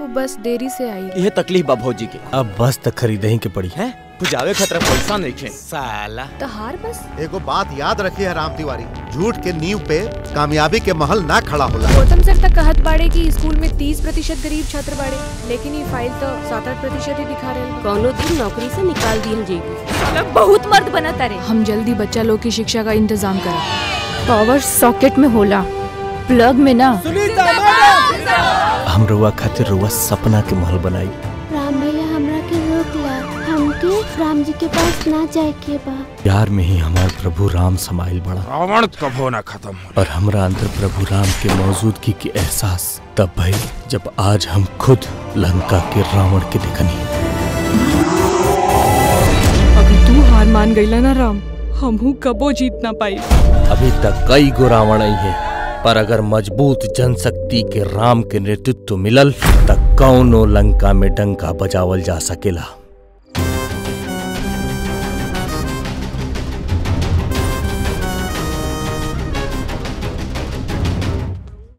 वो बस देरी से आई यह तकलीफ बा भौजी के अब बस तक खरीदही के पड़ी है पुजावे खतरा पैसा नहीं खे साला तो हार बस एगो बात याद रखिए राम तिवारी झूठ के नींव पे कामयाबी के महल ना खड़ा होला गौतम सर तक कहत बाड़े कि स्कूल में तीस प्रतिशत गरीब छात्र बाड़े लेकिन ये फाइल तो सात आठ प्रतिशत ही दिखा रहे कौनो दिन नौकरी से निकाल दियल जेबी बहुत मर्द बना तारे हम जल्दी बच्चा लोग की शिक्षा का इंतजाम करें पावर सॉकेट में होला प्लग में ना हम रुआ खातिर रुआ सपना के महल बनाई राम भैया हमरा के रोक ला हमके राम जी के पास ना जाए के बा प्यार में ही हमार प्रभु राम समाइल बड़ा रावण कभो ना खत्म हो और हमरा अंदर प्रभु राम के मौजूदगी के एहसास तब भई जब आज हम खुद लंका के रावण के देखनी अभी तू हार मान गईला ना राम हमहू कबो जीत ना पाई अभी तक कई गो रावण आई है पर अगर मजबूत जनशक्ति के राम के नेतृत्व मिलल तक कौनो लंका में डंका बजावल जा सकेला